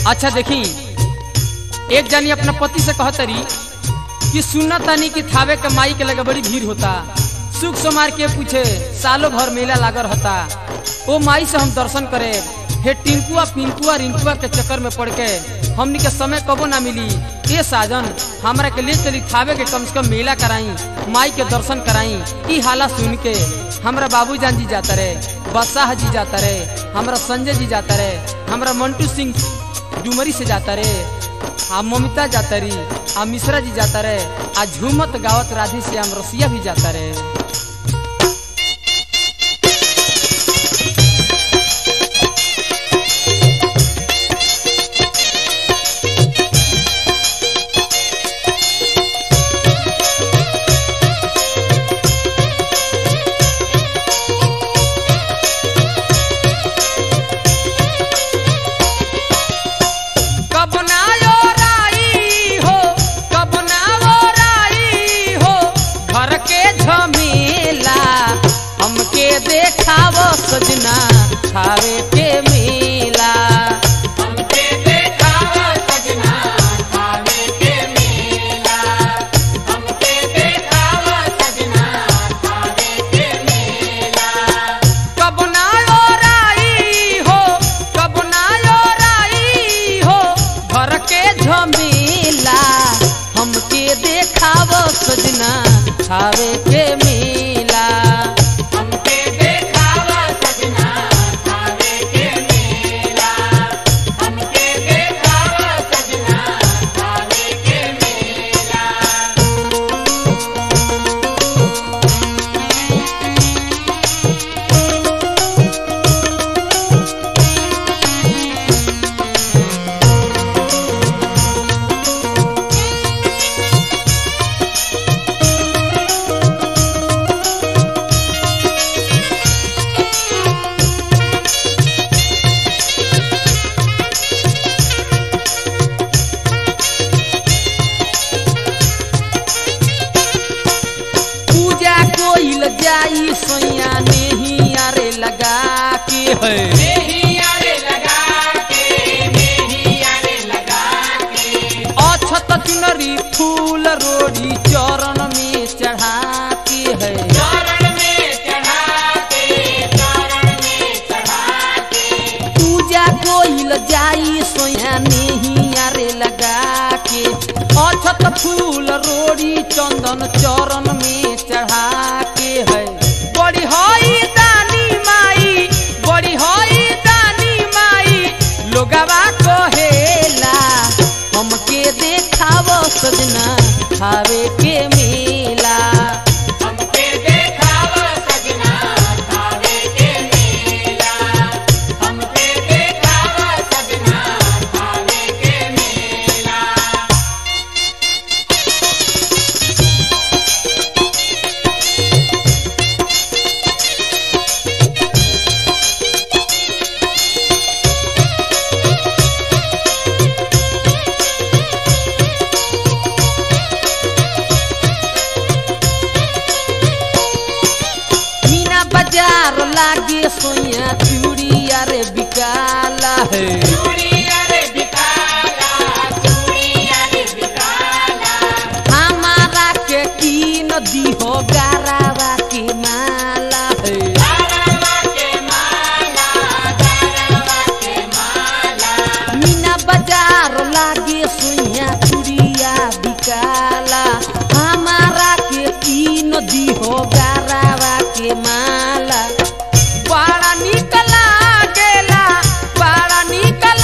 अच्छा देखी एक जनी अपना पति से कहतरी कि सुनत तनी कि थावे के माई के लगे बड़ी भीड़ होता सुख सोमार के पूछे सालों भर मेला लागल होता ओ माई से हम दर्शन करे हे टिंकुआ पिंकुआ रिंकुआ के चक्कर में पड़ के हमनी के समय कबो ना मिली ए साजन हमरा के ले चली थावे के कम से कम मेला कराई माई के दर्शन कराई ई हाला सुन के हमरा बाबू जान जी जाता रहे बसाह जी जाता रहे हमरा संजय जी जाता रहे हमरा मंटू सिंह डुमरी से जाता रे आ ममिता जाता री आ मिश्रा जी जाता रे आ झूमत गावत राधे श्याम रसिया भी जाता रे कब ना यो राई हो कब ना वो राई हो घर के झमेला हमके देखावो सजना खावे के मेला हमके देखावा सजना खावे के मेला हमके देखावा सजना खावे के मेला कब ना यो राई हो कब ना यो राई हो घर के झमेला हमके देखावो सजना खावे के मेला हमके देखावा सजना खावे के मेला हमके देखावा सजना खावे के मेला पूजा कोइल जाई सैया नहीं आरे लगा के है मेहिया रे लगा के मेहिया रे लगा के अछत चुनरी फूल रोड़ी चरण में चढ़ा के है चरण में चढ़ा के चरण में चढ़ा के पूजा कोइल जाई सैया नहीं आरे लगा के अछत फूल रोड़ी चंदन चरण में चढ़ा के है बड़ी हई दानी माई बड़ी हई दानी माई लोगवा कहेला हमके देखावो सजना खावे के मेला हमके देखावा सजना खावे के मेला हमके देखावा सजना खावे के मेला मीना बाजार लागे सोया चूड़िया रे बिकाला है चूड़िया रे बिकाला चूड़िया रे बिकाला हमारा के कीन दीहो गारावा के माला है गारवा के माला गारवा के माला मीना बाजार लागे सोया चूड़िया बिकाला हमारा के कीन दीहो गारावा के माला बड़ा निक लागेला बड़ा निक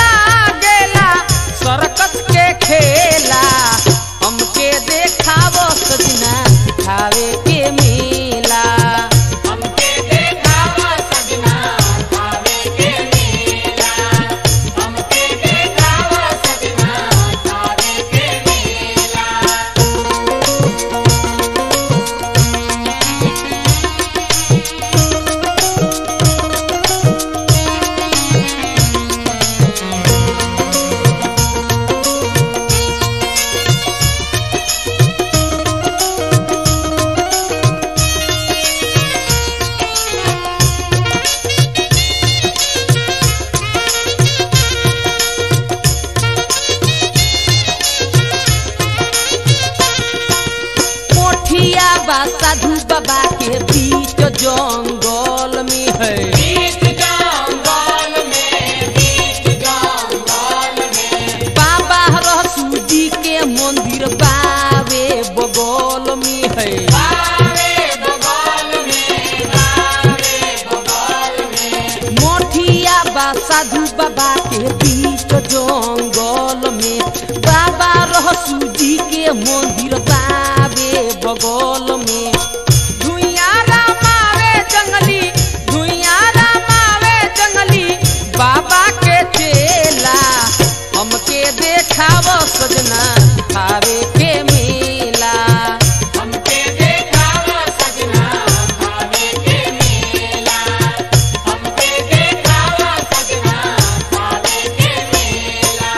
बा साधु बाबा के बीच जंगल में है बीच जंगल में बीच जंगल में बाबा रहसू जी के मंदिर बावे बगल में है बावे बगल में बावे बगल में मोठिया बा साधु बाबा के बीच जंगल में बाबा रहसू जी के मंदिर बावे बगल में धुइया रामावे जंगली धुइया रामावे जंगली बाबा के चेला हमके देखाव सजना खावे के मेला हमके देखावा सजना भावे के मेला हमके देखावा सजना भावे के मेला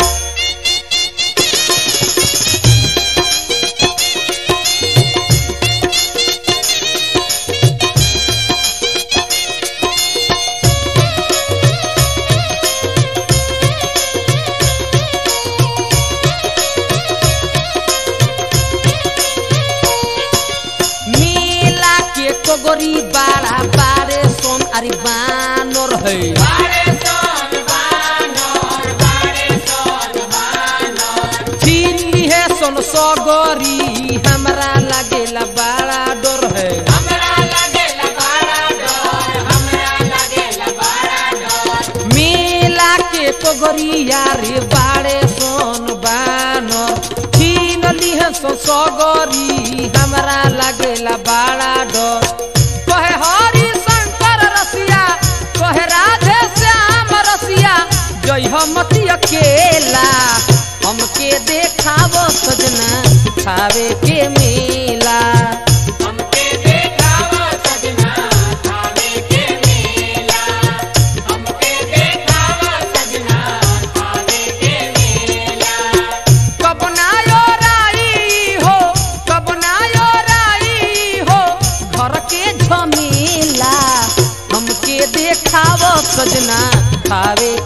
मेला के कोगरी बाड़ा बारे सोन अरे बानर है बारे सोन बानर बारे सोन बानर चिल्ली है सोन सगरी हमरा लागेला बड़ा डर है हमरा लगेला बड़ा डर हमरा लगेला बड़ा डर मेला के कोगरिया रे बाड़े सोन बानर छीन लिहे सो सगरी हमरा लागेला बड़ा डर कहे हरि शंकर रसिया कहे राधे श्याम रसिया जय हमती अकेला हमके देखाव सजना खावे के मेला हमके देखावा सजना भावे के मेला हमके देखावा सजना भावे के मेला कब नायो राई हो कब नायो राई हो घर के झमेला हमके देखाव सजना खावे